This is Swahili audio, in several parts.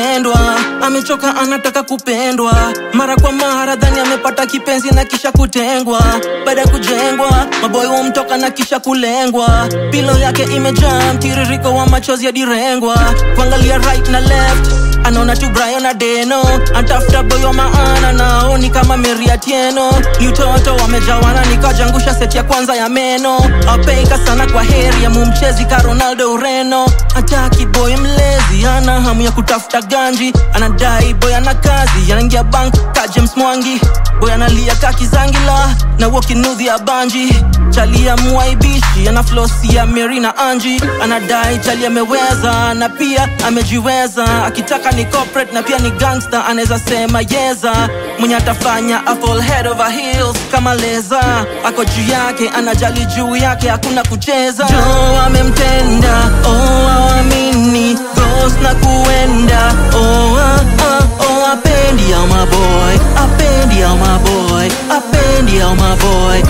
kupendwa amechoka anataka kupendwa mara kwa mara dhani amepata kipenzi na kisha kutengwa baada ya kujengwa maboy wamtoka na kisha kulengwa pilo yake imejaa mtiririko wa machozi ya direngwa kuangalia right na left anaona tu Brian Adeno antafuta boy wa maana nao ni kama Mary Atieno ni utoto wamejawana nikajangusha seti ya kwanza ya meno apeika sana kwa heri ya mumchezi ka Ronaldo Ureno ataki boy mlezi ana hamu ya kutafuta ganji anadai boy ana kazi anaingia bank ka James Mwangi boy analia ka Kizangila na wokinudhi ya banji chalia muaibishi ana flosi ya Mary na Anji anadai chali ameweza na pia amejiweza akitaka ni corporate na pia ni gangster anaweza sema yeza mwenye atafanya a fall head over heels kama leza ako juu yake anajali juu yake hakuna kucheza jo amemtenda oh awamini ghost na kuenda oh ah, ah, oh apendi ya maboy apendi ya maboy apendi ya maboy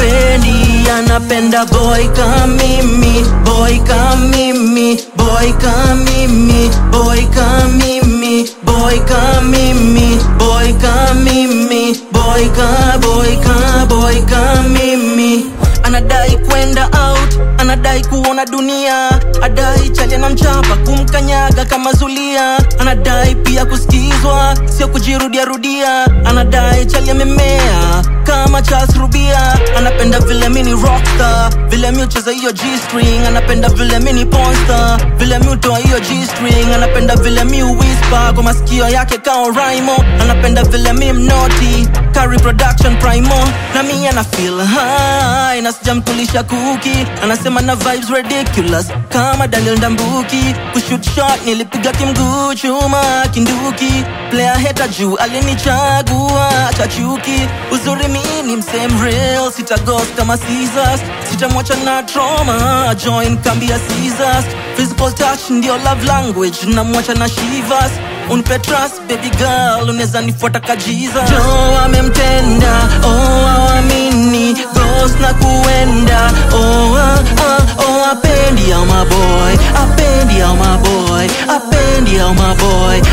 apendi anapenda boy kamimi boy kamimi boy kamimi boy kamimi boy kamimi boy kamimi boy ka boy ka boy kamimi anadai kwenda out anadai kuona dunia adai chali na mchapa kumkanyaga kama zulia anadai pia kusikizwa sio kujirudia rudia anadai chali amemea kama Charles Rubia anapenda vile mini rockstar vile mi ucheza hiyo G-string anapenda vile mini ponster vile mi utoa hiyo G-string anapenda vile mi whisper kwa masikio yake kao Raimo anapenda vile mi mnoti ka reproduction primo na mi ana feel high na sijamkulisha kuki anasema na vibes ridiculous kama Daniel Ndambuki kushoot shot nilipiga kimguu chuma kinduki player heta juu alinichagua chachuki uzuri mi ni msem real sitagos kama Caesars sitamwacha na trauma join kambi ya Caesars physical touch ndio love language namwacha na Shivas unpe trust baby girl unaweza nifuata ka Jesus jo amemtenda oh awamini ghost na kuenda oh ah, ah, oh apendi ya maboy apendi ya maboy apendi ya maboy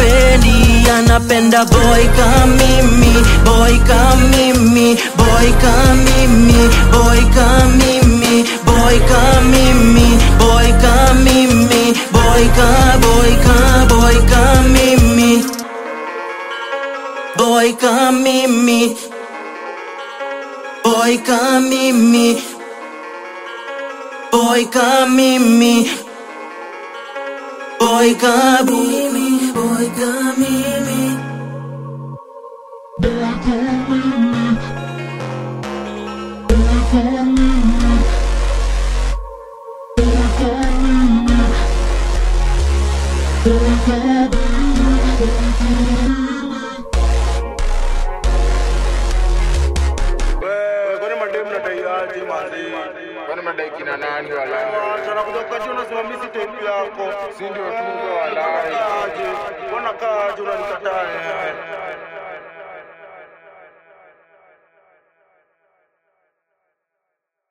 apendi anapenda boy kamimi boy kamimi boy kamimi boy kamimi boy kamimi boy kamimi boy ka boy ka boy kamimi boy kamimi boy kamimi boy kamimi boy kamimi boy kamimi Wewe, kwani mademu mnadai aje manzi? Kwani madai kina nani wala? Sana kuja kati unasema mimi si type yako. Si ndio tume wala. Aje. Mbona kaa aje unanikataa? eh?